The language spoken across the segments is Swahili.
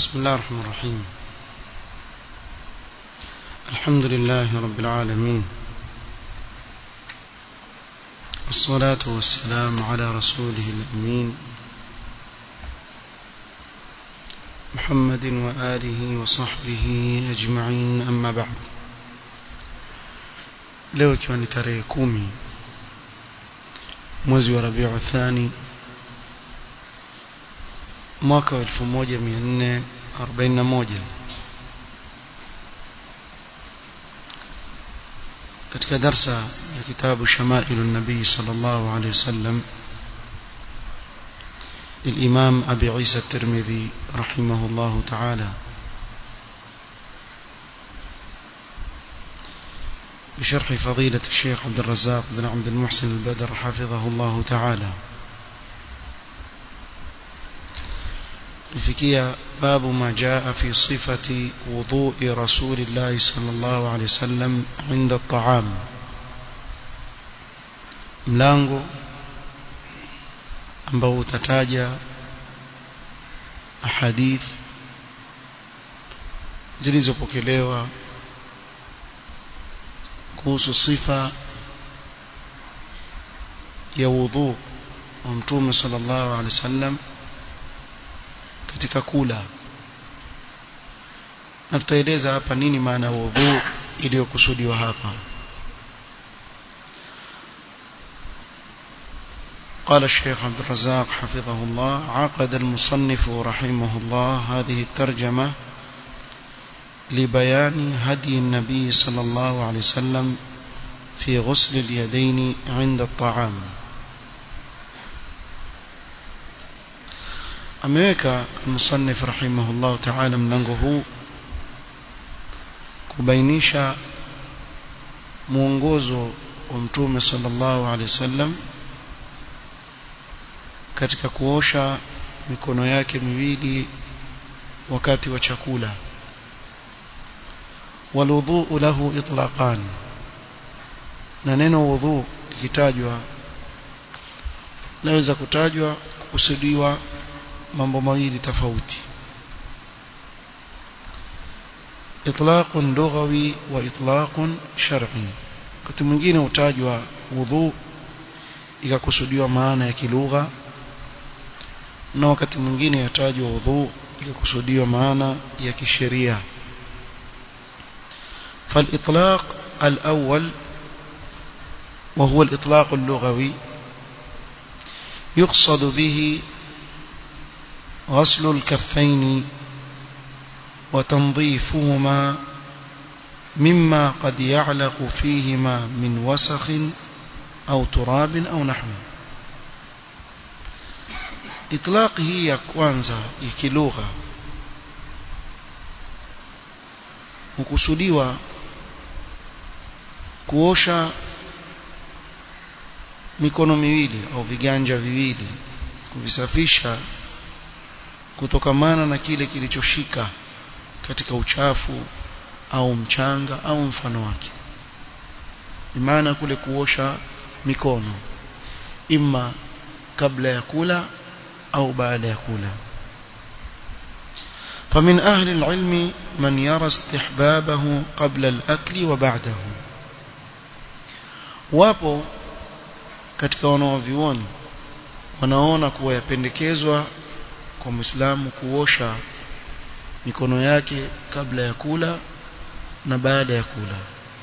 بسم الله الرحمن الرحيم الحمد لله رب العالمين والصلاة والسلام على رسوله الأمين محمد وآله وصحبه أجمعين أما بعد leo ikiwa ni tarehe kumi mwezi wa rabiu thani mwaka wa 1441 katika darsa ya kitabu shamailu nabii sallallahu alaihi wasallam للإمام أبي عيسى الترمذي رحمه الله تعالى بشرح فضيلة الشيخ عبد الرزاق بن عبد المحسن البدر حفظه الله تعالى الفكية باب ما جاء في صفة وضوء رسول الله صلى الله عليه وسلم عند الطعام mlango ambao utataja ahadith zilizopokelewa kuhusu sifa ya wudhu wa mtume sallallahu alaihi wasallam katika kula na tutaeleza hapa nini maana ya wudhu iliyokusudiwa hapa قال الشيخ عبد الرزاق حفظه الله عقد المصنف رحمه الله هذه الترجمة لبيان هدي النبي صلى الله عليه وسلم في غسل اليدين عند الطعام ameweka musannif rahimahullah ta'ala mlango huu kubainisha mwongozo wa mtume sallallahu alaihi wasallam katika kuosha mikono yake miwili wakati wa chakula walwudhu lahu itlaqan na neno wudhu likitajwa laweza kutajwa kukusudiwa mambo mawili tofauti itlaq lughawi wa itlaq shar'i wakati mwingine utajwa wudhu ikakusudiwa maana ya kilugha na wakati mwingine yatajwa wudhu ikakusudiwa maana ya kisheria فالإطلاق الأول وهو الإطلاق اللغوي يقصد به غسل الكفين وتنظيفهما مما قد يعلق فيهما من وسخ أو تراب أو نحوه إطلاق هي كوانزا يكلغة hukusudiwa kuosha mikono miwili au viganja viwili kuvisafisha kutokamana na kile kilichoshika katika uchafu au mchanga au mfano wake maana kule kuosha mikono imma kabla ya kula au baada ya kula فمن أهل العلم من يرى استحبابه قبل الأكل وبعده wapo katika wanaovioni wanaona kuwa yapendekezwa kwa Muislamu kuosha mikono yake kabla ya kula na baada ya kula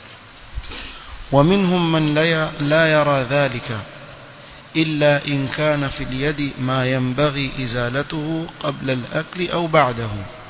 ومنهم من لا يرى ذلك إلا إن كان في اليد ما ينبغي إزالته قبل الأكل أو بعده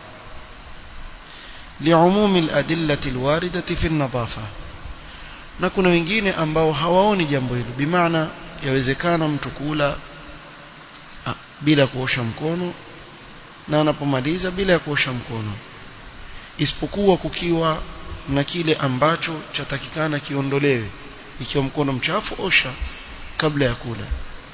لعموم الأدلة الواردة في النظافة na kuna wengine ambao hawaoni jambo hilo bimaana yawezekana mtu kula bila kuosha mkono na anapomaliza bila ya kuosha mkono isipokuwa kukiwa na kile ambacho chatakikana kiondolewe ikiwa mkono mchafu osha kabla ya kula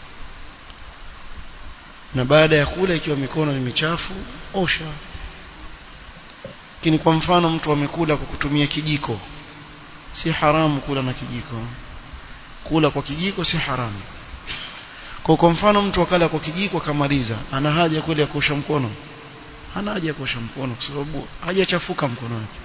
na baada ya kula ikiwa mikono ni michafu osha lakini kwa mfano mtu amekula kwa kutumia kijiko si haramu kula na kijiko kula kwa kijiko si haramu kwa kwa mfano mtu akala kwa kijiko akamaliza ana haja kweli ya kuosha mkono hana haja ya kuosha mkono kwa sababu hajachafuka mkono wake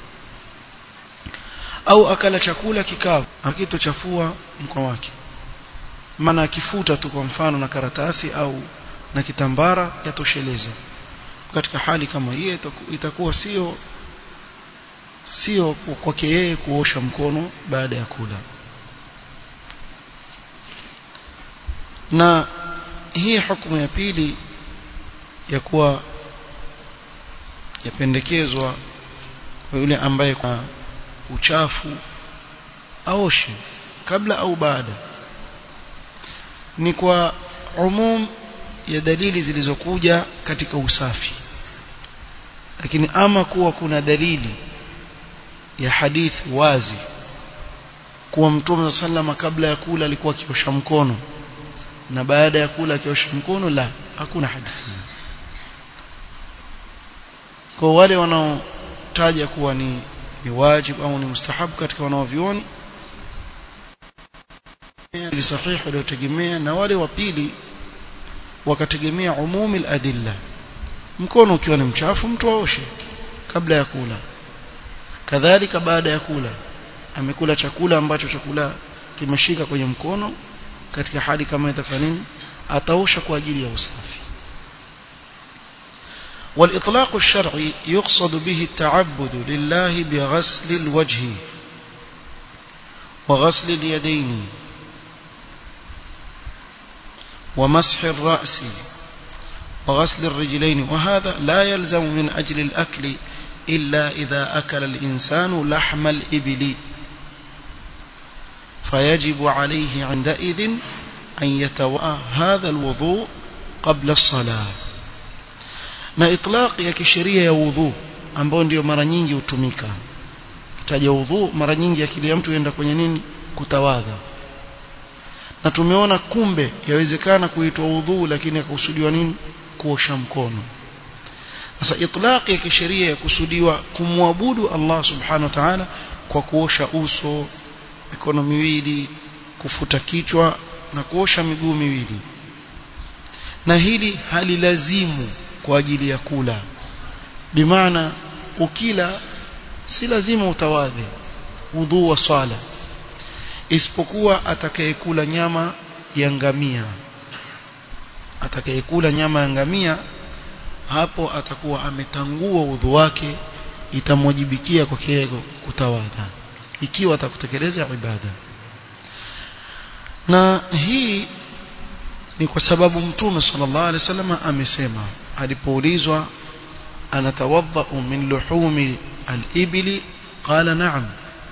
au akala chakula kikavu akitochafua mkono wake maana akifuta tu kwa mfano na karatasi au na kitambara yatosheleza katika hali kama hiyo itakuwa sio sio kwake yeye kuosha mkono baada ya kula na hii hukumu ya pili ya kuwa yapendekezwa kwa yule ambaye kwa uchafu aoshe kabla au baada ni kwa umum ya dalili zilizokuja katika usafi lakini ama kuwa kuna dalili ya hadithi wazi kuwa mtume sallama kabla ya kula alikuwa akiosha mkono na baada ya kula akiosha mkono la hakuna hadithi kwa wale wanaotaja kuwa ni ni wajibu au ni mustahabu katika wanaovioni ni sahihi waliotegemea na wale wa pili wakategemea umumi al-adilla mkono ukiwa ni mchafu mtu aoshe kabla ya kula kadhalika baada ya kula amekula chakula ambacho chakula kimeshika kwenye mkono katika hali kama itafanini ataosha kwa ajili ya usafi والإطلاق الشرعي يقصد به التعبد لله بغسل الوجه وغسل اليدين ومسح الرأس وغسل الرجلين وهذا لا يلزم من أجل الأكل إلا إذا أكل الإنسان لحم الإبل فيجب عليه عندئذ أن يتوأ هذا الوضوء قبل الصلاة na itlaq ya kisheria ya udhu ambayo ndio mara nyingi hutumika taja udhu mara nyingi akili ya mtu yenda kwenye nini kutawadha na tumeona kumbe yawezekana kuitwa udhu lakini akakusudiwa nini kuosha mkono sasa itlaq ya kisheria ya kusudiwa kumwabudu Allah subhanahu wa ta'ala kwa kuosha uso mikono miwili kufuta kichwa na kuosha miguu miwili na hili halilazimu kwa ajili ya kula bimaana ukila si lazima utawadhe udhu wa swala isipokuwa atakayekula nyama ya ngamia atakayekula nyama ya ngamia hapo atakuwa ametangua udhu wake itamwajibikia kwa kiego kutawadha ikiwa atakutekeleza ibada na hii ni kwa sababu mtume sallallahu alaihi wasallam amesema alipoulizwa anatawadha min luhumi al-ibli qala na'am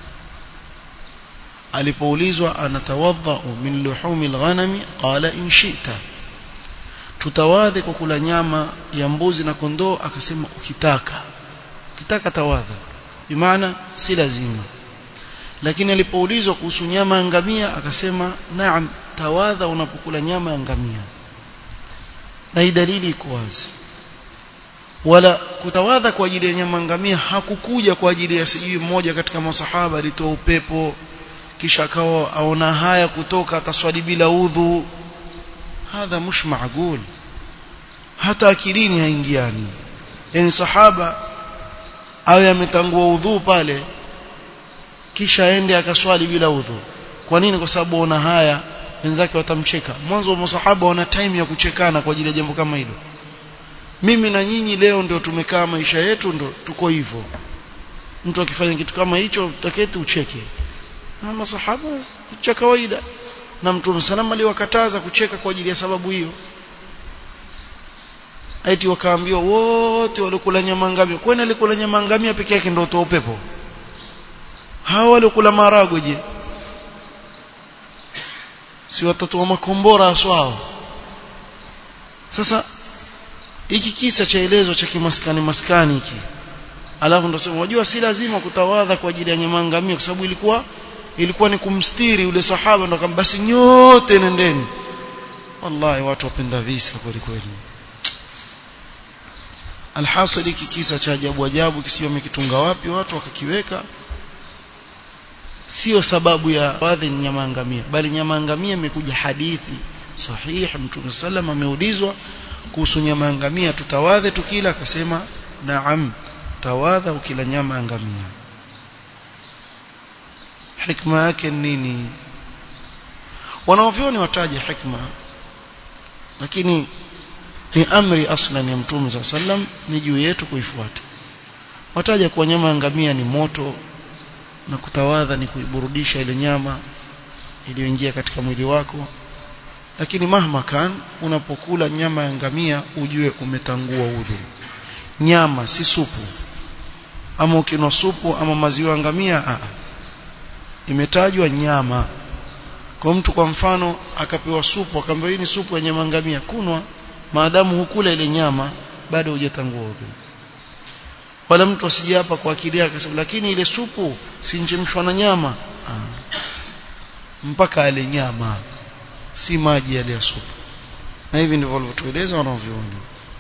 alipoulizwa anatawadha min luhumi al-ghanami qala in shi'ta tutawadhi kwa kula nyama ya mbuzi na kondoo akasema ukitaka ukitaka tawadha bimaana si lazima lakini alipoulizwa kuhusu nyama ya ngamia akasema naam tawadha unapokula nyama ya ngamia na hii dalili iko wazi wala kutawadha kwa ajili ya nyama ngamia hakukuja kwa ajili ya sijui mmoja katika masahaba alitoa upepo kisha akawa aona haya kutoka ataswali bila udhu hadha mush maagul hata akilini haingiani yani sahaba awe ametangua udhu pale kisha aende akaswali bila udhu kwa nini kwa sababu ona haya wenzake watamcheka mwanzo wa masahaba wana time ya kuchekana kwa ajili ya jambo kama hilo mimi na nyinyi leo ndio tumekaa maisha yetu ndio tuko hivyo mtu akifanya kitu kama hicho utaketi ucheke na masahaba cha kawaida na mtume salama aliwakataza kucheka kwa ajili ya sababu hiyo aiti wakaambiwa wote walikula nyama ngamia kwani alikula nyama ngamia peke yake ndio utoa upepo hawa walikula maragwe je si watoto wa makombora aswao sasa hiki kisa chaelezwa cha kimaskani maskani hiki alafu ndo sema unajua si lazima kutawadha kwa ajili ya nyama ngamia kwa sababu ilikuwa ilikuwa ni kumstiri yule sahaba ndo kama basi nyote nendeni wallahi watu wapenda visa kweli kweli alhasil hiki kisa cha ajabu ajabu kisio wamekitunga wapi watu wakakiweka sio sababu ya wadhi ni nyama ngamia bali nyama ngamia imekuja hadithi sahihi mtume sallam ameulizwa kuhusu nyama ngamia tutawadhe tukila akasema naam tawadha ukila nyama ya ngamia hikma yake nini wanaovyoni wataja hikma lakini ni amri aslan ya mtume saa sallam ni juu yetu kuifuata wataja kuwa nyama ya ngamia ni moto na kutawadha ni kuiburudisha ile nyama iliyoingia katika mwili wako lakini mahma kan unapokula nyama ya ngamia ujue umetangua udhu nyama si supu ama ukinwa supu ama maziwa ya ngamia a imetajwa nyama kwa mtu kwa mfano akapewa supu akaambiwa hii ni supu ya nyama ngamia kunwa maadamu hukula ile nyama bado hujatangua udhu wala mtu asije hapa kwa akili yake akasema lakini ile supu sinchemshwa na nyama ah. mpaka ale nyama si maji yale ya supu na hivi ndivyo walivyotueleza wanavyuoni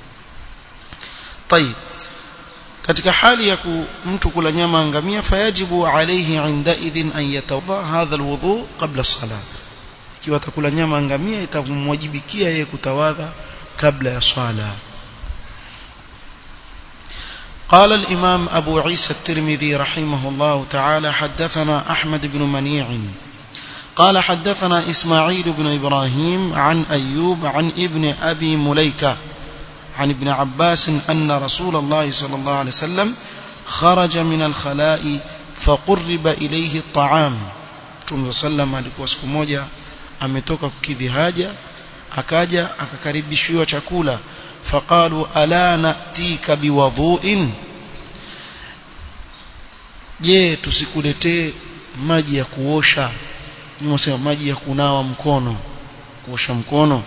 طيب katika hali ya ku, mtu kula nyama ngamia fayajibu alayhi inda idhin an yatawadha hadha alwudu qabla as-salat ikiwa atakula nyama ngamia itamwajibikia yeye kutawadha kabla ya swala قال الإمام أبو عيسى الترمذي رحمه الله تعالى حدثنا أحمد بن منيع قال حدثنا إسماعيل بن إبراهيم عن أيوب عن ابن أبي مليكة عن ابن عباس أن رسول الله صلى الله عليه وسلم خرج من الخلاء فقرب إليه الطعام Mtume sallam alikuwa siku moja ametoka kukidhi haja akaja akakaribishiwa chakula faqalu ala natika biwadhu'in je tusikuletee maji ya kuosha nimesema maji ya kunawa mkono kuosha mkono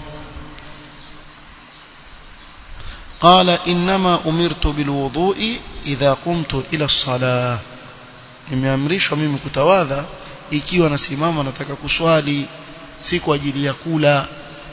قال إنما أمرت بالوضوء إذا قمت إلى الصلاة nimeamrishwa mimi kutawadha ikiwa nasimama nataka kuswali si kwa ajili ya kula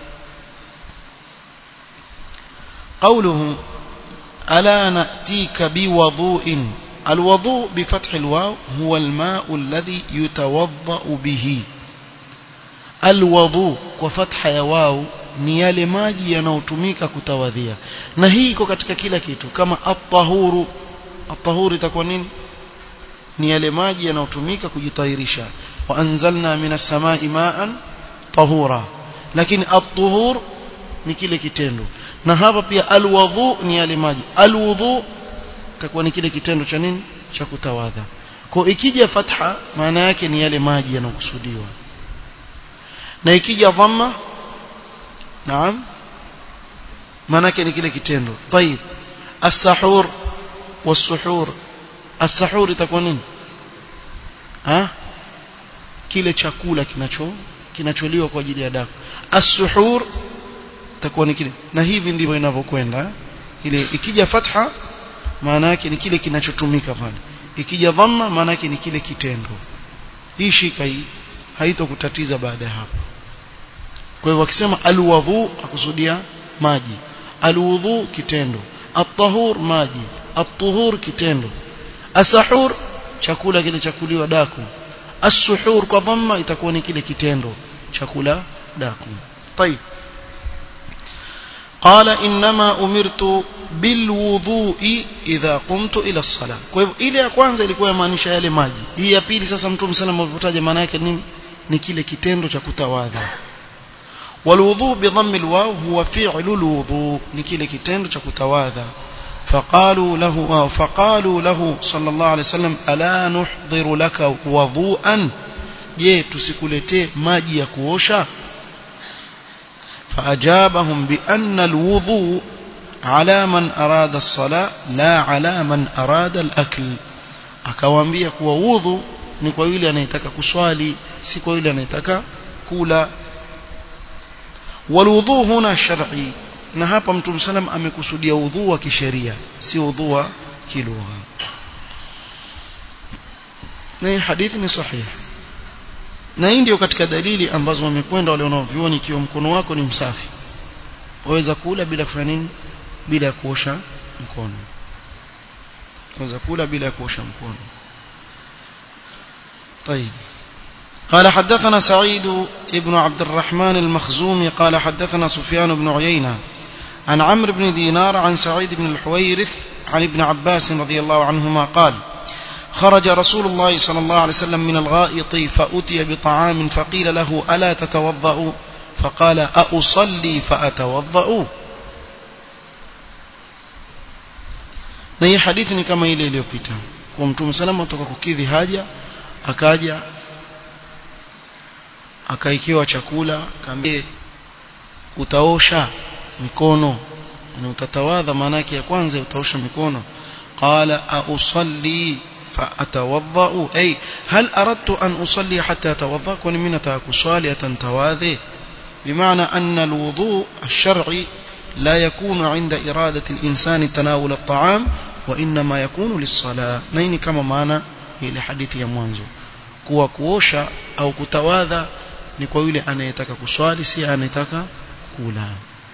قوله ألا نأتيك بوضوء الوضوء بفتح الواو هو الماء الذي يتوضأ به الوضوء وفتح يواو ni yale maji yanayotumika kutawadhia na hii iko katika kila kitu kama at-tahuru at-tahuru itakuwa nini ni yale maji yanayotumika kujitahirisha wa anzalna minas samai ma'an tahura lakini at-tuhur ni kile kitendo na hapa pia alwudhu ni yale maji alwudhu itakuwa ni kile kitendo cha nini cha kutawadha kwa ikija fatha maana yake ni yale maji yanayokusudiwa na ikija dhamma naam maana yake ni kile kitendo طيب السحور والسحور السحور itakuwa nini ha kile chakula kinacho kinacholiwa kwa ajili ya daku as-suhur itakuwa ni kile na hivi ndivyo inavyokwenda ile ikija fatha maana yake ni kile kinachotumika pale ikija dhamma maana yake ni kile kitendo hii shika hii haitokutatiza baada ya hapo kwa hivyo akisema alwudhu akusudia maji alwudhu kitendo at-tahur maji at-tuhur kitendo asahur chakula kile chakuliwa daku as-suhur kwa dhamma itakuwa ni kile kitendo chakula daku طيب قال إنما أمرت بالوضوء إذا قمت إلى الصلاة kwa hivyo ile ya kwanza ilikuwa yamaanisha yale maji hii ya pili sasa mtume sana mlivyotaja maana yake nini ni kile kitendo cha kutawadha والوضوء بضم الواو هو فعل الوضوء نكيل كتند كتواذا فقالوا له فقالوا له صلى الله عليه وسلم ألا نحضر لك وضوءا je tusikuletee maji ya kuosha فأجابهم بأن الوضوء على من أراد الصلاة لا على من أراد الأكل akawaambia kuwa wudhu ni kwa yule anayetaka kuswali si kwa yule anayetaka kula walwudhu huna shar'i na hapa mtume sallam amekusudia udhu wa kisheria si udhu wa kilugha na hadithi ni sahihi na hii ndio katika dalili ambazo wamekwenda wale wanaovioni ikiwa mkono wako ni msafi waweza kula bila kufanya nini bila ya kuosha mkono waweza kula bila ya kuosha mkono طيب قال حدثنا سعيد بن عبد الرحمن المخزومي قال حدثنا سفيان بن عيينة عن عمرو بن دينار عن سعيد بن الحويرث عن ابن عباس رضي الله عنهما قال خرج رسول الله صلى الله عليه وسلم من الغائط فأتي بطعام فقيل له ألا تتوضأ فقال أصلي فأتوضأ na hii hadithi ni kama ile iliyopita kwa mtume salama toka kukidhi haja akaja akaikiwa chakula kaambie utaosha mikono na utatawadha maana yake ya kwanza utaosha mikono qala ausalli فأتوضأ أي هل أردت أن أصلي حتى أتوضأ كون من kuswali atantawadhi بمعنى أن الوضوء الشرعي لا يكون عند إرادة الإنسان تناول الطعام وإنما يكون للصلاة نيني كما معنى ile hadithi ya mwanzo kuwa kuosha au kutawadha ni kwa yule anayetaka kuswali si anayetaka kula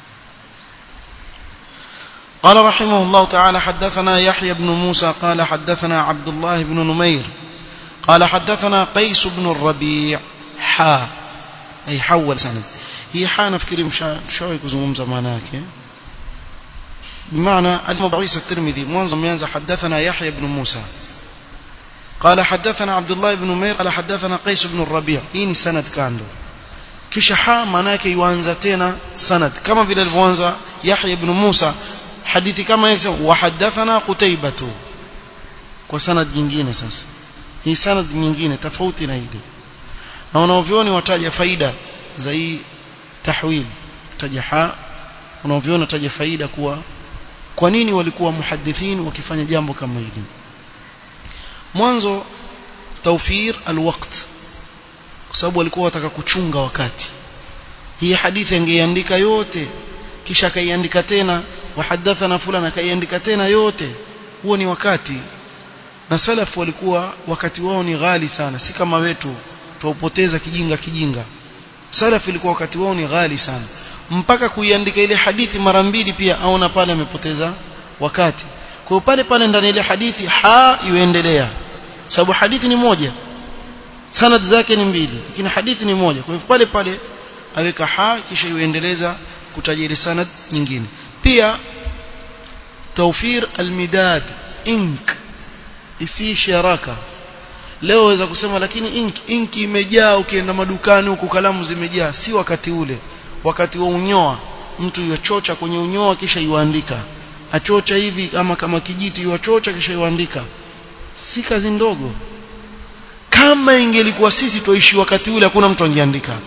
قال رحمه الله تعالى حدثنا يحيى بن موسى قال حدثنا عبد الله بن نمير قال حدثنا قيس بن الربيع حا أي حول سند هي حا نفكر مشاوي كزمومزا معناك بمعنى المبعيس الترمذي منظم ينزل حدثنا يحيى بن موسى قال حدثنا عبد الله بن نمير قال حدثنا قيس بن الربيع إن سند كان له kisha ha manake yuanza tena sanad kama vile alivyoanza Yahya ibn Musa hadithi kama hiyo wa hadathana Qutaybatu kwa sanad nyingine sasa hii sanad nyingine tofauti na ile na wanaovioni wataja faida za hii tahwil taja ha wanaoviona taja faida kuwa kwa nini walikuwa muhadithin wakifanya jambo kama hili mwanzo tawfir alwaqt kwa sababu walikuwa wataka kuchunga wakati hii hadithi angeiandika yote kisha akaiandika tena wahadathana fulana akaiandika tena yote huo ni wakati na salaf walikuwa wakati wao ni ghali sana si kama wetu tuupoteza kijinga kijinga salaf ilikuwa wakati wao ni ghali sana mpaka kuiandika ile hadithi mara mbili pia aona pale amepoteza wakati kwa hiyo pale pale ndani ile hadithi ha iendelea sababu hadithi ni moja sanad zake ni mbili lakini hadithi ni moja kwa hivyo pale pale aweka ha kisha iendeleza kutaja ile sanad nyingine pia tawfir almidad ink isiishi haraka leo waweza kusema lakini ink inki imejaa ukienda madukani huku kalamu zimejaa si wakati ule wakati wa unyoa mtu yochocha kwenye unyoa kisha yuandika achocha hivi ama kama kijiti yuachocha kisha yuandika si kazi ndogo kama ingelikuwa sisi tuishi wakati ule hakuna mtu angeandika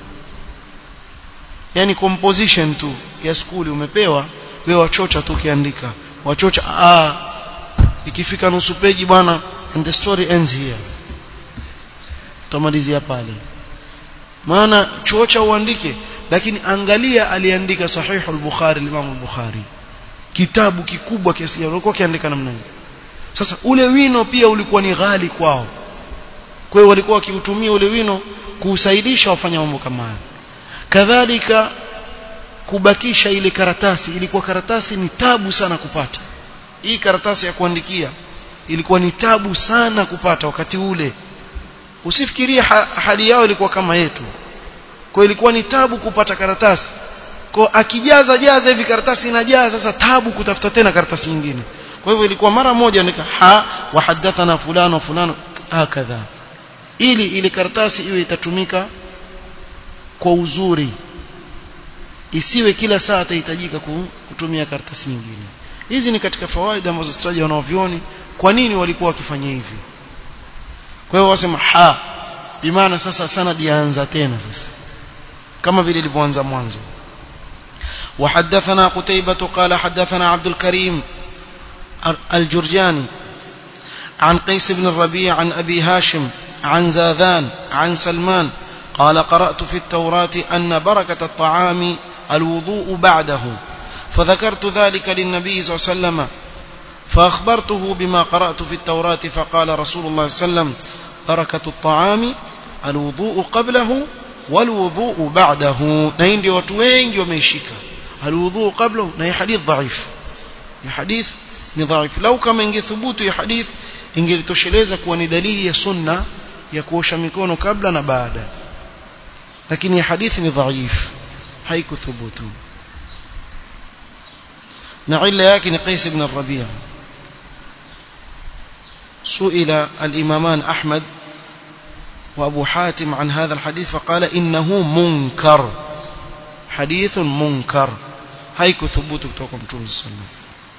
yani composition tu ya skuli umepewa wewe wachocha tu ukiandika wachocha ah ikifika nusu peji bwana and the story ends here tutamalizia pale maana chocha uandike lakini angalia aliandika sahihu al-bukhari al-imam al-bukhari kitabu kikubwa kiasi gani alikuwa akiandika namna hiyo sasa ule wino pia ulikuwa ni ghali kwao kwa hiyo walikuwa wakiutumia ule wino kuusaidisha wafanya mambo kama hayo kadhalika kubakisha ile karatasi ilikuwa karatasi ni tabu sana kupata hii karatasi ya kuandikia ilikuwa ni tabu sana kupata wakati ule usifikirie ha hali yao ilikuwa kama yetu kwa ilikuwa ni tabu kupata karatasi kwa akijaza jaza hivi karatasi inajaa sasa tabu kutafuta tena karatasi nyingine kwa hivyo ilikuwa mara moja nika ha wa hadathana fulano fulano hakadha ili ile karatasi iwe itatumika kwa uzuri isiwe kila saa atahitajika kutumia karatasi nyingine hizi ni katika fawaida ambazo zitaja wanaovioni kwa nini walikuwa wakifanya hivi kwa hiyo wasema ha bimaana sasa sanad yaanza tena sasa kama vile ilivyoanza mwanzo وحدثنا قتيبة قال حدثنا عبد الكريم الجرجاني عن قيس بن الربيع عن أبي هاشم عن زاذان عن سلمان قال قرأت في التوراة أن بركة الطعام الوضوء بعده فذكرت ذلك للنبي صلى الله عليه وسلم فأخبرته بما قرأت في التوراة فقال رسول الله صلى الله عليه وسلم بركة الطعام الوضوء قبله والوضوء بعده نين watu wengi wameishika الوضوء قبله na حديث ضعيف ni hadith ni dhaif lau kama ingethubutu ya hadith ingelitosheleza kuwa ni dalili ya sunna ya kuosha mikono kabla na baada lakini hadithi ni dhaif haikuthubutu na illa yake ni Qais ibn Rabi'a سئل الإمامان أحمد وأبو حاتم عن هذا الحديث فقال إنه منكر حديث منكر هيك ثبوت كتوكم صلى الله عليه وسلم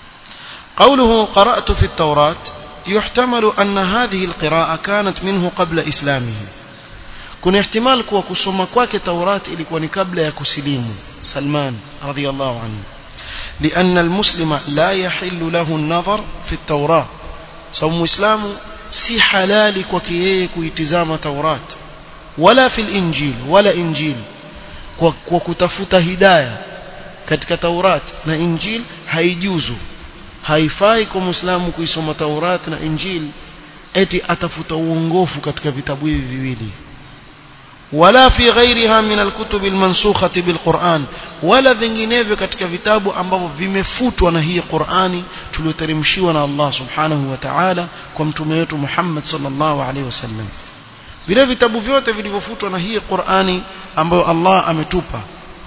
قوله قرأت في التوراة يحتمل أن هذه القراءة كانت منه قبل إسلامه kuna ihtimal kuwa kusoma kwake Taurat ilikuwa ni kabla ya kusilimu Salman radhiyallahu anhu لأن المسلم لا يحل له النظر في التوراة sababu muislamu si halali kwake yeye kuitizama Taurat wala fil injil wala injil kwa, kwa kutafuta hidayah katika Taurat na injil haijuzu haifai kwa muislamu kuisoma Taurat na injil eti atafuta uongofu katika vitabu hivi viwili wala fi ghairiha min alkutub almansukhati bilquran wala vinginevyo katika vitabu ambavyo vimefutwa na hii Qur'ani tulioteremshiwa na Allah subhanahu wa ta'ala kwa mtume wetu Muhammad sallallahu alaihi wasallam vile vitabu vyote vilivyofutwa na hii Qur'ani ambayo Allah ametupa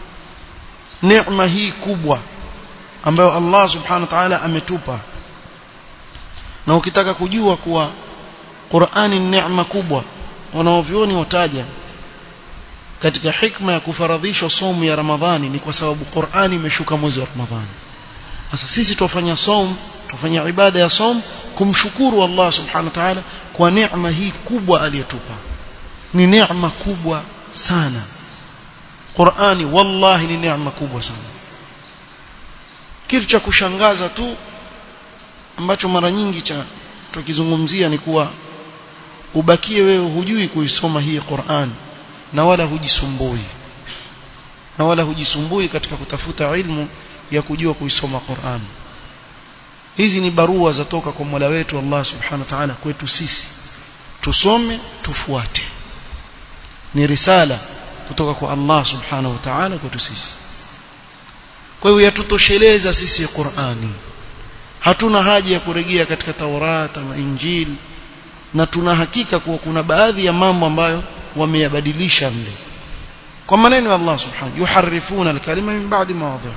neema hii kubwa ambayo Allah subhanahu wa ta'ala ametupa na ukitaka kujua kuwa Qur'ani ni neema kubwa wanaovioni wataja katika hikma ya kufaradhishwa somu ya Ramadhani ni kwa sababu Qur'ani imeshuka mwezi wa Ramadhani. Sasa sisi tufanya som, tufanya ibada ya som kumshukuru Allah Subhanahu wa Ta'ala kwa neema hii kubwa aliyotupa. Ni neema kubwa sana. Qur'ani wallahi ni neema kubwa sana. Kitu cha kushangaza tu ambacho mara nyingi cha tukizungumzia ni kuwa ubakie wewe hujui kuisoma hii Qur'an na wala hujisumbui na wala hujisumbui katika kutafuta ilmu ya kujua kuisoma Qur'an hizi ni barua zatoka kwa Mola wetu Allah Subhanahu wa Ta'ala kwetu sisi tusome tufuate ni risala kutoka kwa Allah Subhanahu wa Ta'ala kwetu sisi kwa hiyo yatutosheleza sisi Qur'ani hatuna haja ya kurejea katika Taurat na Injili na tuna hakika kuwa kuna baadhi ya mambo ambayo wameyabadilisha mle kwa maneno ya Allah subhanahu yuharifuna alkalima min ba'di mawadhihi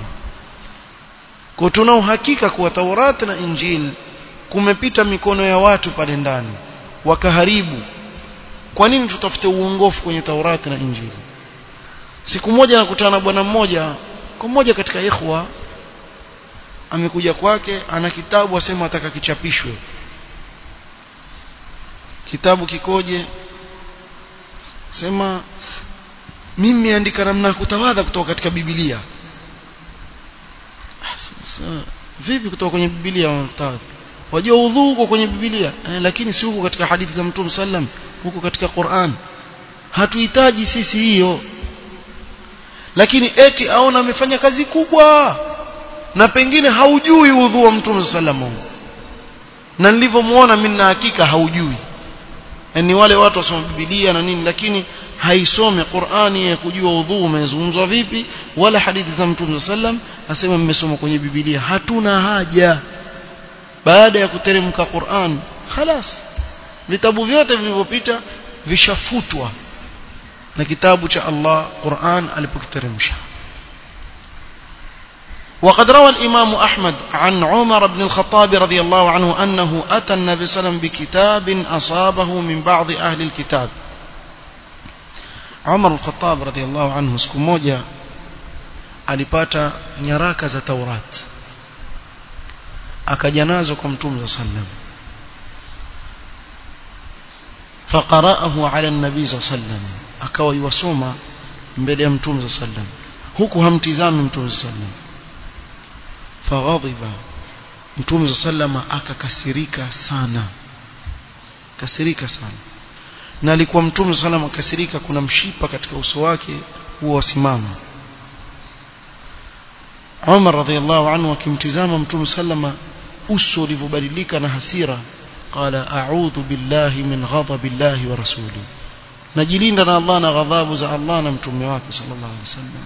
kwa tuna uhakika kuwa Taurat na Injil kumepita mikono ya watu pale ndani wakaharibu kwa nini tutafute uongofu kwenye Taurat na Injili siku moja nakutana na bwana mmoja kwa mmoja katika ikhwa amekuja kwake ana kitabu asema ataka kichapishwe kitabu kikoje sema mimi niandika namna kutawadha kutoka katika Biblia vipi kutoka kwenye Biblia kutawadha wajua udhu huko kwenye Biblia eh, lakini si huko katika hadithi za Mtume sallam huko katika Qur'an hatuhitaji sisi hiyo lakini eti aona amefanya kazi kubwa na pengine haujui udhu wa Mtume sallam na nilivyomuona mimi na hakika haujui ni wale watu wasoma Biblia na nini lakini haisome Qur'ani ya kujua udhu umezungumzwa vipi wala hadithi za Mtume sallam asema mmesoma kwenye Biblia hatuna haja baada ya kuteremka Qur'an خلاص vitabu vyote vilivyopita vishafutwa na kitabu cha Allah Qur'an alipokiteremsha وقد روى الإمام أحمد عن عمر بن الخطاب رضي الله عنه أنه أتى النبي صلى الله عليه وسلم بكتاب أصابه من بعض أهل الكتاب عمر الخطاب رضي الله عنه siku moja alipata nyaraka za Taurat akaja nazo kwa Mtume صلى الله عليه وسلم فقرأه على النبي صلى الله عليه وسلم akawa yuwasoma mbele ya Mtume صلى الله عليه وسلم huku hamtizami Mtume صلى الله عليه وسلم faghadhiba mtume sallama akakasirika sana kasirika sana na alikuwa mtume sallama akasirika kuna mshipa katika uso wake huo wasimama Umar radhiallahu anhu akimtizama mtume sallama uso ulivyobadilika na hasira qala a'udhu billahi min ghadabillahi wa rasuli najilinda na Allah na ghadhabu za Allah na mtume wake sallallahu alaihi wasallam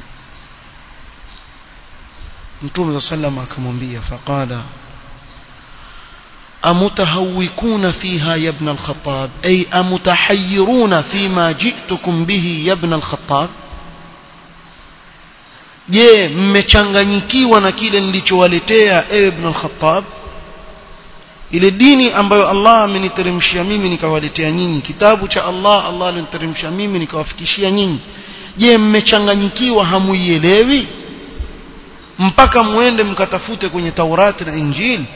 mtume sallam akamwambia faqala amutahawikuna fiha ya ibn al-khattab ay amutahayyiruna fima ji'tukum bihi ya ibn al-khattab je mmechanganyikiwa na kile nilichowaletea ewe ibn al-khattab ile dini ambayo Allah ameniteremshia mimi nikawaletea nyinyi kitabu cha Allah Allah aliniteremshia mimi nikawafikishia nyinyi je mmechanganyikiwa hamuielewi mpaka muende mkatafute kwenye Taurati na Injili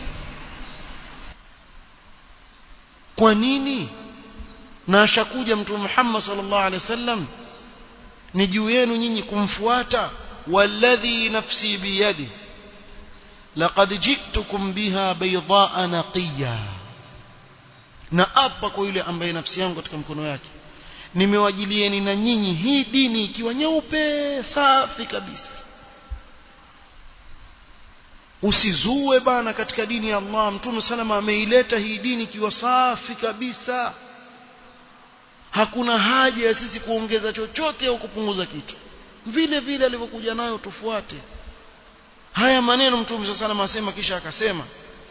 kwa nini na ashakuja mtume Muhammad sallallahu alaihi wasallam ni juu yenu nyinyi kumfuata walladhi nafsi biyadi laqad ji'tukum biha baydaa naqiya na apa kwa yule ambaye nafsi yangu katika mkono yake nimewajilieni na nyinyi hii dini ikiwa nyeupe safi kabisa usizue bana katika dini ya Allah mtume salama ameileta hii dini ikiwa safi kabisa hakuna haja ya sisi kuongeza chochote au kupunguza kitu vile vile alivyokuja nayo tufuate haya maneno mtume salama asema kisha akasema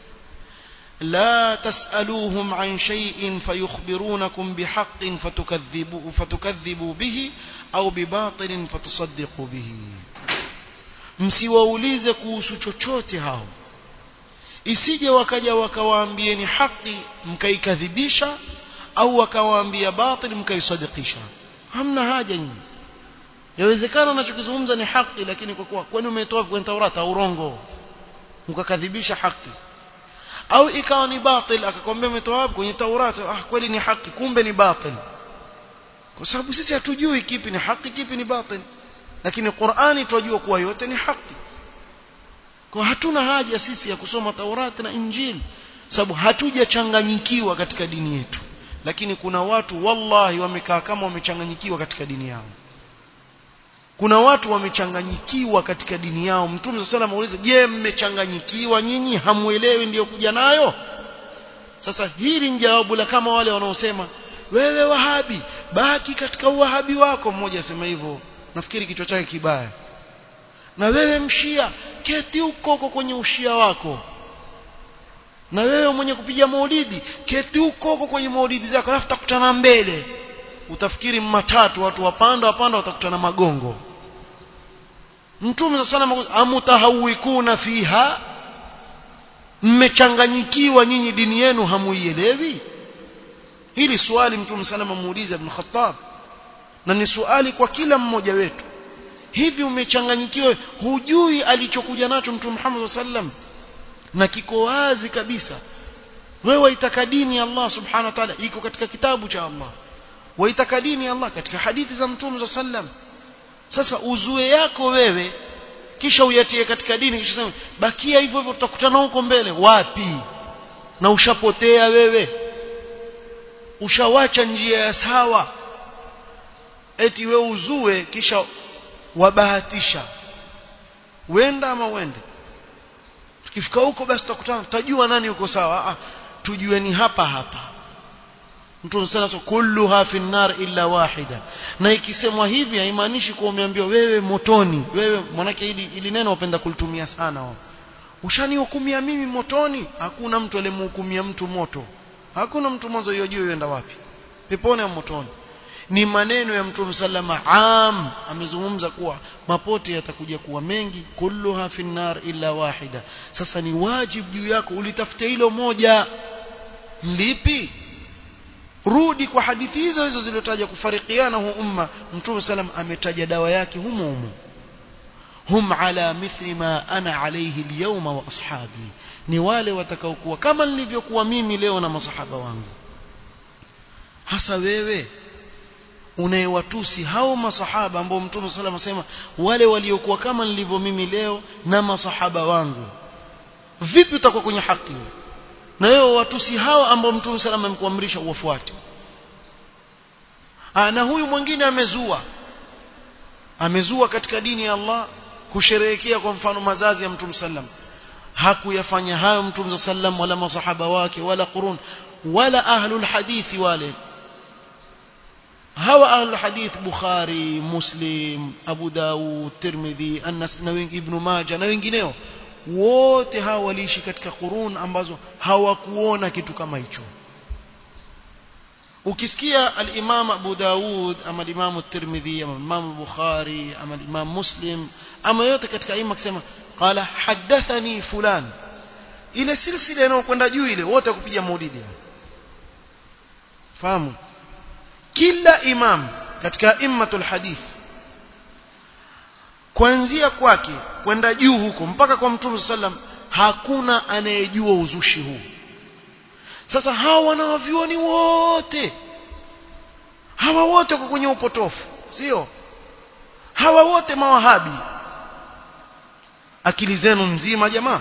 لا تسألوهم عن شيء فيخبرونكم بحق فتكذبوا, فتكذبوا به أو بباطل فتصدقوا به msiwaulize kuhusu chochote hao isije wakaja wakawaambieni haki mkaikadhibisha au wakawaambia batil mkaisadikisha hamna haja nyinyi yawezekana anachokizungumza ni haki lakini kwa kuwa kwani umetoa kwenye Taurata au urongo mkakadhibisha haki au ikawa ni batil akakwambia umetoa wapi kwenye Taurati ah kweli ni haki kumbe ni batil kwa sababu sisi hatujui kipi ni haki kipi ni batil lakini Qur'ani tunajua kuwa yote ni haki kwa hatuna haja sisi ya kusoma Taurati na Injili sababu hatujachanganyikiwa katika dini yetu lakini kuna watu wallahi wamekaa kama wamechanganyikiwa katika dini yao kuna watu wamechanganyikiwa katika dini yao mtume sana muulize je mmechanganyikiwa nyinyi hamuelewi ndiyo kuja nayo sasa hili ni jawabu la kama wale wanaosema wewe wahabi baki katika uwahabi wako mmoja asema hivyo nafikiri kichwa chake kibaya na wewe mshia keti huko huko kwenye ushia wako na wewe mwenye kupiga maulidi keti huko huko kwenye maulidi zako alafu takutana mbele utafikiri matatu watu wapanda wapanda watakutana magongo mtume sana amutahawikuna fiha mmechanganyikiwa nyinyi dini yenu hamuielewi hili swali mtume salama muuliza ibn Khattab na ni swali kwa kila mmoja wetu hivi umechanganyikiwa hujui alichokuja nacho mtume Muhammad sallam na kiko wazi kabisa wewe waitaka dini ya Allah subhanahu wa ta'ala iko katika kitabu cha Allah waitaka dini ya Allah katika hadithi za mtume sallam sasa uzue yako wewe kisha uyatie katika dini kisha sema bakia hivyo hivyo tutakutana huko mbele wapi na ushapotea wewe ushawacha njia ya sawa eti we uzue kisha wabahatisha wenda ama wende tukifika huko basi tutakutana tutajua nani uko sawa ah tujue ni hapa hapa mtu sana so kulluha fi nar illa wahida na ikisemwa hivi haimaanishi kuwa umeambiwa wewe motoni wewe manake ili, ili neno wapenda kulitumia sana wao ushanihukumia mimi motoni hakuna mtu alimhukumia mtu moto hakuna mtu mwanzo yojua yenda wapi peponi au motoni ni maneno ya mtume sallama am amezungumza kuwa mapote yatakuja kuwa mengi kulluha fi nar illa wahida sasa ni wajibu juu yako ulitafute hilo moja lipi rudi kwa hadithi hizo hizo zilizotaja kufarikiana huu umma mtume salam ametaja dawa yake humo humo hum ala mithli ma ana alayhi alyawma wa ashabi ni wale watakaokuwa kama nilivyokuwa mimi leo na masahaba wangu hasa wewe unayewatusi hao masahaba ambao mtume sallam asema wale waliokuwa kama nilivyo mimi leo na masahaba wangu vipi utakuwa kwenye haki wewe na wewe watusi hao ambao mtume sallam amekuamrisha uwafuate na huyu mwingine amezua amezua katika dini ya Allah kusherehekea kwa mfano mazazi ya mtume sallam hakuyafanya hayo mtume sallam wala masahaba wake wala qurun wala ahlul hadithi wale hawa ahlul hadith bukhari muslim abu daud tirmidhi anas na ibn majah na wengineo wote hawa waliishi katika qurun ambazo hawakuona kitu kama hicho ukisikia al-Imam Abu Daud ama al-Imam Tirmidhi ama al-Imam Bukhari ama al-Imam Muslim ama yote katika ima kusema qala hadathani fulan ile silsila inayokwenda juu ile wote kupiga maulidi fahamu kila imam katika immatul hadith kuanzia kwake kwenda juu huko mpaka kwa mtume sallam hakuna anayejua uzushi huu sasa hawa wanawavyuoni wote hawa wote kwa kwenye upotofu sio hawa wote mawahabi akili zenu nzima jamaa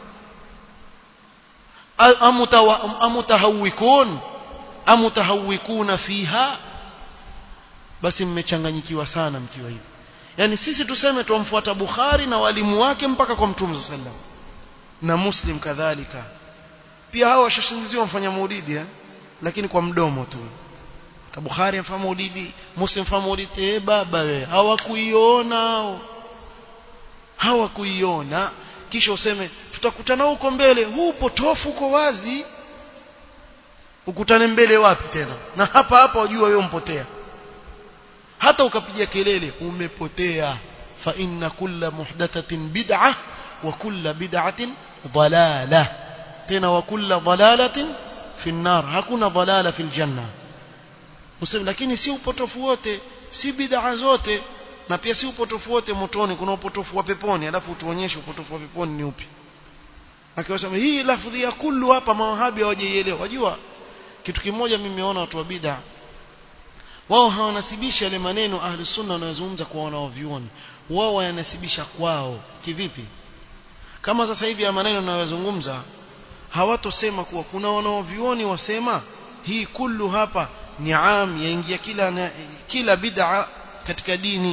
amutahawikun amutahawikuna fiha basi mmechanganyikiwa sana mkiwa hivi yani sisi tuseme tumfuata Bukhari na walimu wake mpaka kwa Mtume sallam na Muslim kadhalika pia hao washashindiziwa mfanya maulidi eh? lakini kwa mdomo tu ta Bukhari mfanya maulidi Muslim mfanya maulidi eh baba we hawakuiona hao hawakuiona kisha useme tutakutana huko mbele huu potofu uko wazi ukutane mbele wapi tena na hapa hapa wajua wewe umpotea hata ukapiga kelele umepotea fa inna kulla muhdathatin bid'ah wa kulla bid'atin dalalah tena wa kulla dalalatin fi nar hakuna dalala fil janna useme lakini si upotofu wote si bid'a zote na pia si upotofu wote motoni kuna upotofu wa peponi alafu tuonyeshe upotofu wa peponi ni upi akiwasema hii lafdhi ya kullu hapa mawahabi hawajaielewa wajua kitu kimoja mimi nimeona watu wa bid'a wao hawanasibishi yale maneno ahli sunna wanayozungumza kwa wanaovioni wao wanasibisha kwao kivipi kama sasa hivi ya maneno ninayozungumza hawatosema kuwa kuna wanaovioni wasema hii kullu hapa ni am yaingia kila na, kila bid'a katika dini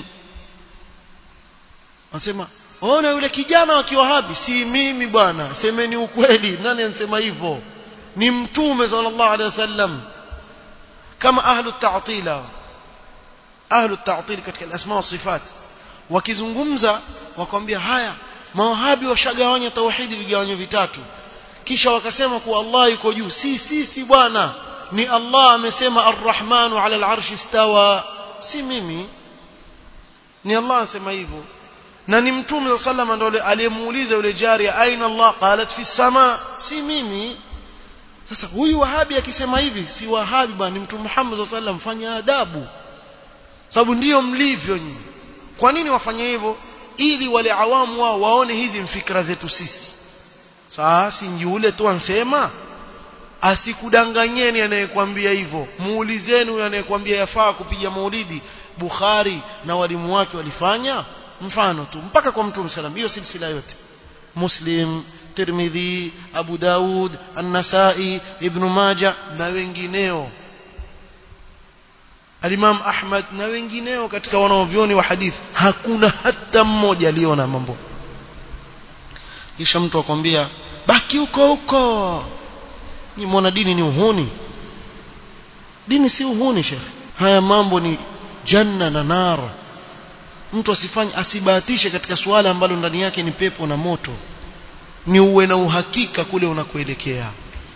wanasema ona yule kijana wa kiwahabi si mimi bwana semeni ukweli nani anasema hivyo ni mtume sallallahu alaihi wasallam kama ahlu ta'tila ahlu ta'til katika al-asma wa sifat wakizungumza wakwambia haya mawahabi washagawanya tauhidi vigawanyo vitatu kisha wakasema kuwa Allah yuko juu si si si bwana ni Allah amesema ar-rahmanu ala al-arshi istawa si mimi ni Allah anasema hivyo na ni mtume sallallahu alayhi wasallam aliyemuuliza yule jari aina Allah qalat fi sama si mimi sasa huyu wahabi akisema hivi si wahabi bwana ni mtume Muhammad sallallahu alayhi wasallam fanya adabu sababu ndiyo mlivyo nyinyi kwa nini wafanye hivyo ili wale awamu wao waone hizi mfikra zetu sisi sasa si yule tu ansema asikudanganyeni anayekwambia hivyo muulizeni huyo anayekwambia yafaa kupiga maulidi Bukhari na walimu wake walifanya mfano tu mpaka kwa mtume salam hiyo silsila yote Muslim Tirmidhi Abu Daud An-Nasa'i Ibn Majah na wengineo Al-Imam Ahmad na wengineo katika wanaovyoni wa hadithi hakuna hata mmoja aliona mambo kisha mtu akwambia baki huko huko ni mwana dini ni uhuni dini si uhuni shekh haya mambo ni janna na nara mtu asifanye asibahatishe katika suala ambalo ndani yake ni pepo na moto ni uwe na uhakika kule unakoelekea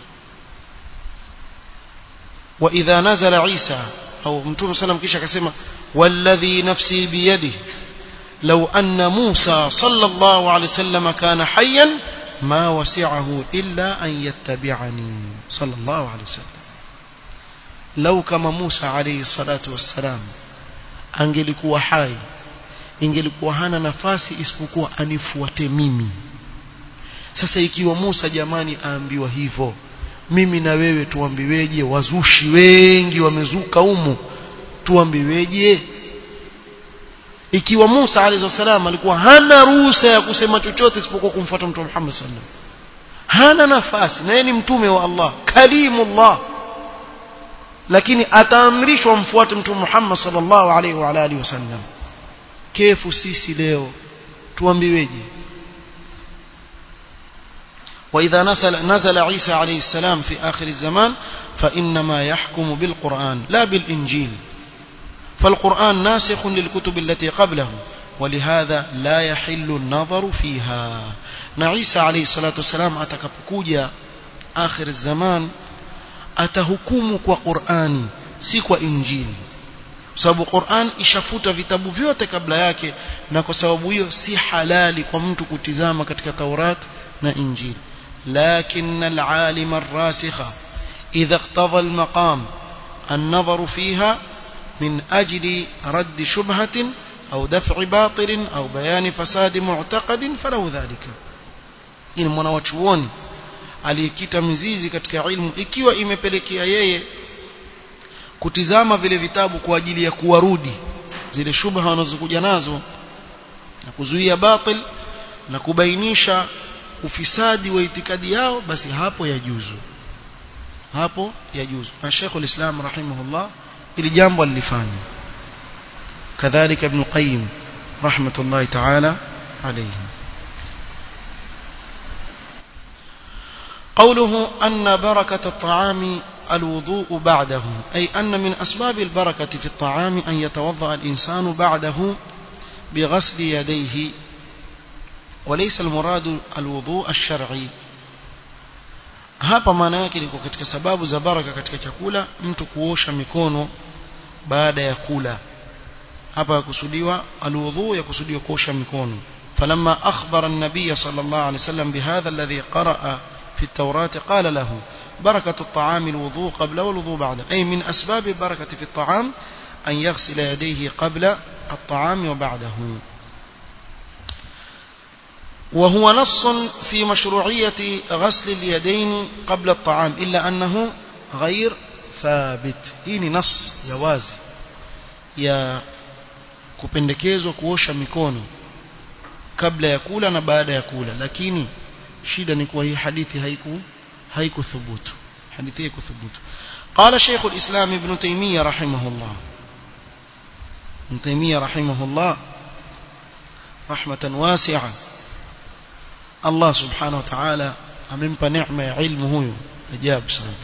wa idha nazala Isa au mtume sallam kisha akasema walladhi nafsi biyadihi لو أن موسى صلى الله عليه وسلم كان حيا ما وسعه إلا أن يتبعني صلى الله عليه وسلم لو كما موسى عليه الصلاة والسلام angelikuwa hai ingelikuwa hana nafasi isipokuwa anifuate mimi sasa ikiwa Musa jamani aambiwa hivyo mimi na wewe tuambiweje wazushi wengi wamezuka humu tuambiweje ikiwa Musa alayhi salam alikuwa hana ruhusa ya kusema chochote isipokuwa kumfuata mtume Muhammad sallallahu hana nafasi na yeye ni mtume wa Allah kalimullah lakini ataamrishwa mfuate mtume Muhammad sallallahu alaihi wa alihi wasallam kefu sisi leo tuambiweje وإذا نزل, نزل عيسى عليه السلام في آخر الزمان فإنما يحكم بالقرآن لا بالإنجيل فالقرآن ناسخ للكتب التي قبله ولهذا لا يحل النظر فيها نعيسى عليه الصلاة والسلام أتكبكوجا آخر الزمان أتهكمك وقرآني سيك وإنجيل sababu Qur'an ishafuta vitabu vyote kabla yake na kwa sababu hiyo si halali kwa mtu kutizama katika Taurat na Injili لكن العالم الراسخ إذا اقتضى المقام النظر فيها من أجل رد شبهة أو دفع باطل أو بيان فساد معتقد فله ذلك إن mwanawachuoni aliyekita mizizi katika ilmu ikiwa imepelekea yeye kutizama vile vitabu kwa ajili ya kuwarudi zile shubha wanazokuja nazo na kuzuia batil na kubainisha ufisadi wa itikadi yao basi hapo yajuzu hapo yajuzu na Sheikh al-Islam rahimahullah ili jambo alifanya kadhalika ibn Qayyim rahmatullahi ta'ala alayhi قوله أن بركة الطعام الوضوء بعده أي أن من أسباب البركة في الطعام أن يتوضأ الإنسان بعده بغسل يديه وليس المراد الوضوء الشرعي hapa maana yake ni katika sababu za baraka katika chakula mtu kuosha mikono baada ya kula hapa yakusudiwa alwudhu yakusudiwa kuosha mikono falamma akhbara an-nabiy sallallahu alayhi wasallam bihadha alladhi qaraa في التوراة قال له بركة الطعام الوضوء قبل والوضوء بعد أي من أسباب البركة في الطعام أن يغسل يديه قبل الطعام وبعده وهو نص في مشروعية غسل اليدين قبل الطعام إلا أنه غير ثابت هيني نص يوازي يا kupendekezwa kuosha mikono kabla ya kula na baada ya kula lakini shida ni kuwa hii hadithi haiku haikuthubutu hadithi haikuthubutu قال شيخ الإسلام ابن تيمية رحمه الله ابن تيمية رحمه الله رحمة واسعة الله سبحانه وتعالى amempa neema ya ilmu huyu ajabu sana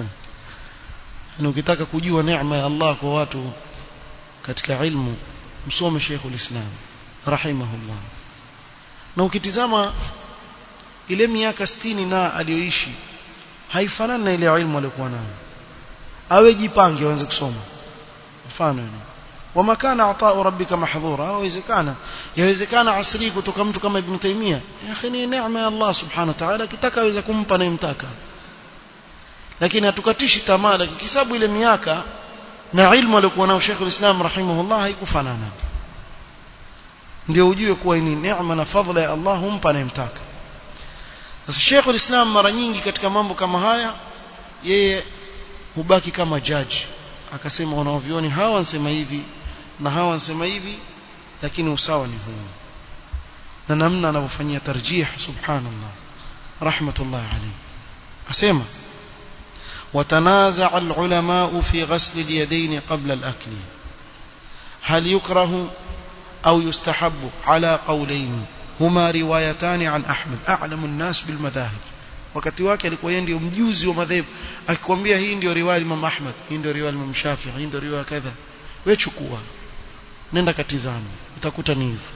na ukitaka kujua neema ya Allah kwa watu katika ilmu msome Sheikhul Islam rahimahullah na ukitizama ile miaka 60 na aliyoishi haifanani na ile ilmu aliyokuwa nayo awe jipange aanze kusoma mfano yani wama kana ataa rabbika mahdhura yawezekana yawezekana asri kutoka mtu kama ibn taymia ya akhi ni neema ya Allah subhanahu wa ta'ala kitaka aweza kumpa anayemtaka lakini hatukatishi tamaa lakini kisabu ile miaka na ilmu aliyokuwa nayo Sheikh al-Islam rahimahullah haikufanana ndio ujue kuwa ni neema na fadhila ya Allah humpa anayemtaka sasa Sheikh al-Islam mara nyingi katika mambo kama haya yeye hubaki kama judge akasema wanaovioni hawa wanasema hivi na hawa wanasema hivi lakini usawa ni huu na namna anavyofanyia tarjih subhanallah rahmatullah alayhi asema وتنازع العلماء في غسل اليدين قبل الأكل هل يكره أو يستحب على قولين هما روايتان عن أحمد أعلم الناس بالمذاهب wakati wake alikuwa yeye ndio mjuzi wa madhehebu akikwambia hii ndio riwaya Imam Ahmad hii ndio riwaya Imam Shafi'i hii ndio riwaya kadha wewe chukua nenda katizama utakuta ni hivyo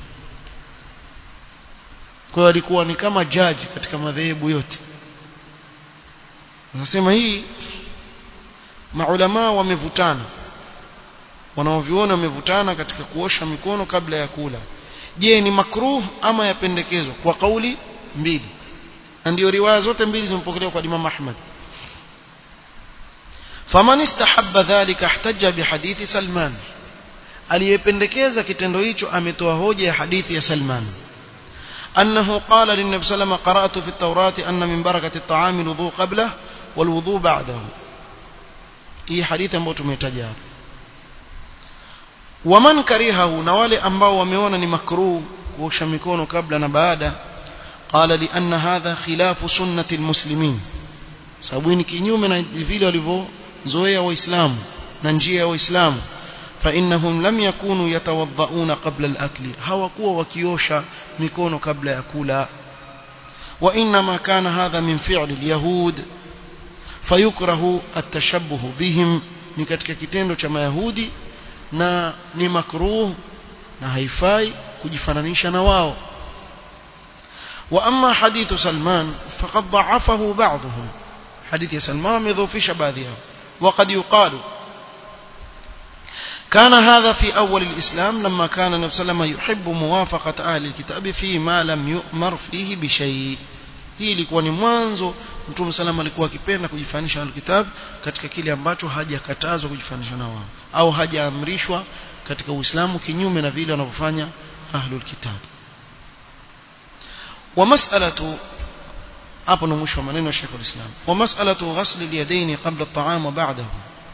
kwa hiyo alikuwa ni kama judge katika madhehebu yote nasema hii maulama wamevutana wanaoviona wamevutana katika kuosha mikono kabla ya kula je ni makruh ama yapendekezwa kwa kauli mbili na ndio riwaya zote mbili zimepokelewa kwa Imam Ahmad faman istahabba dhalika ihtajja bihadithi Salman aliyependekeza kitendo hicho ametoa hoja ya hadithi ya Salman أنه قال للنبي صلى الله عليه وسلم قرأت في التوراة أن من بركة الطعام الوضوء قبله والوضوء بعده هي حديث ambao tumetaja hapo waman karihahu na wale ambao wameona ni makruh kuosha mikono kabla na baada qala li anna hadha khilafu sunnati almuslimin sababu ni kinyume na vile walivyozoea waislamu na njia ya waislamu فإنهم لم يكونوا يتوضؤون قبل الأكل هوكوا وكيوشا ميكونو قبل يأكلا وإنما كان هذا من فعل اليهود فيكره التشبه بهم ni katika kitendo cha mayahudi na ni makruh na haifai kujifananisha na wao wa amma hadithu salman faqad da'afahu ba'dhum hadithi ya salman amedhofisha baadhi yao وقد يقال كان هذا في أول الإسلام لما كان النبي صلى الله عليه وسلم يحب موافقة أهل الكتاب فيما لم يؤمر فيه بشيء hii ilikuwa ni mwanzo mtume salama alikuwa akipenda kujifanisha na kitabu katika kile ambacho hajakatazwa kujifanisha na wao au hajaamrishwa katika Uislamu kinyume na vile wanavyofanya ahlul kitab wa mas'alatu hapo ndo mwisho wa maneno ya Sheikh al-Islam wa mas'alatu ghasl al-yadayn qabla at-ta'am wa ba'dahu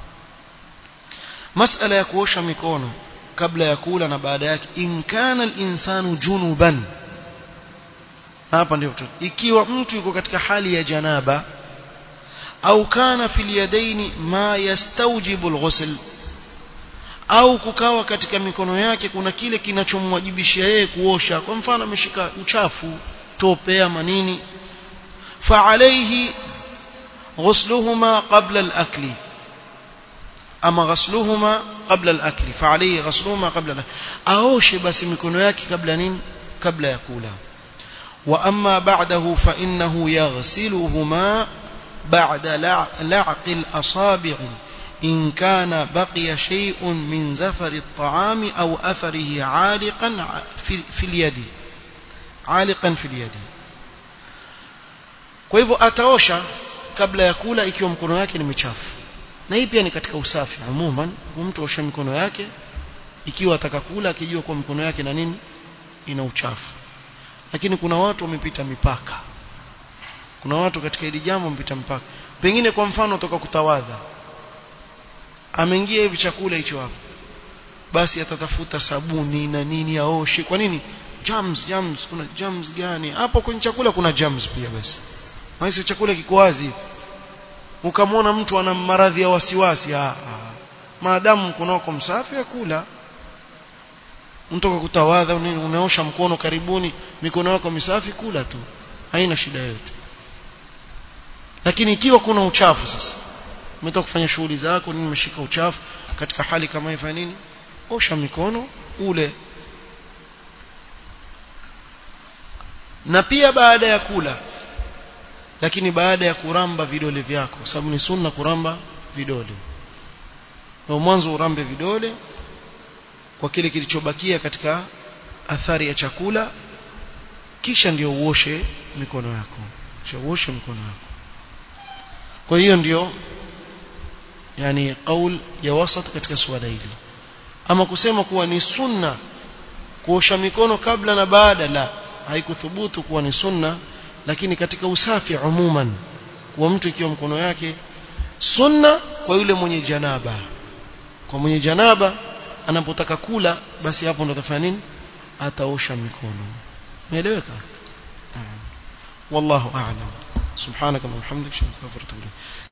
mas'ala ya kuosha mikono kabla ya kula na baada yake in kana al-insanu junuban hapa ndio ikiwa mtu yuko katika hali ya janaba au kana fil yadaini ma yastawjibu al-ghusl au kukawa katika mikono yake kuna kile kinachomwajibishia yeye kuosha kwa mfano ameshika uchafu tope ama nini fa alayhi ghusluhuma qabla al-akli ama ghasluhuma qabla al-akli fa alayhi ghasluhuma qabla al aoshe basi mikono yake kabla nini kabla ya kula wa amma ba'dahu fa innahu yaghsiluhuma ba'da la'q al-asabi' إن كان بقي شيء من زفر الطعام أو أثره عالقا في, في اليد عالقا في اليد kwa hivyo ataosha kabla ya kula ikiwa mkono yake ni michafu na hii pia ni katika usafi umuman mtu osha mikono yake ikiwa atakakula akijua kwa mikono yake na nini ina uchafu lakini kuna watu wamepita mipaka kuna watu katika hili jambo wamepita mpaka pengine kwa mfano toka kutawadha ameingia hivi chakula hicho hapo basi atatafuta sabuni na nini aoshe kwa nini germs germs kuna germs gani hapo kwenye chakula kuna germs pia basi maana chakula kiko wazi ukamwona mtu ana maradhi ya wasiwasi ah, ah. maadamu kunako msafi akula mtoka kutawadha unaosha mkono karibuni mikono yako misafi kula tu haina shida yote lakini ikiwa kuna uchafu sasa umetoka kufanya shughuli zako nini umeshika uchafu katika hali kama hiyo nini osha mikono ule na pia baada ya kula lakini baada ya kuramba vidole vyako sababu ni sunna kuramba vidole na mwanzo urambe vidole kwa kile kilichobakia katika athari ya chakula kisha ndio uoshe mikono yako kisha uoshe mikono yako kwa hiyo ndio yani qaul ya wasat katika suala hili ama kusema kuwa ni sunna kuosha mikono kabla na baada la haikuthubutu kuwa ni sunna lakini katika usafi umuman kwa mtu ikiwa mkono yake sunna kwa yule mwenye janaba kwa mwenye janaba anapotaka kula basi hapo ndo atafanya nini ataosha mikono umeeleweka wallahu a'lam subhanaka wa bihamdika astaghfiruka wa atubu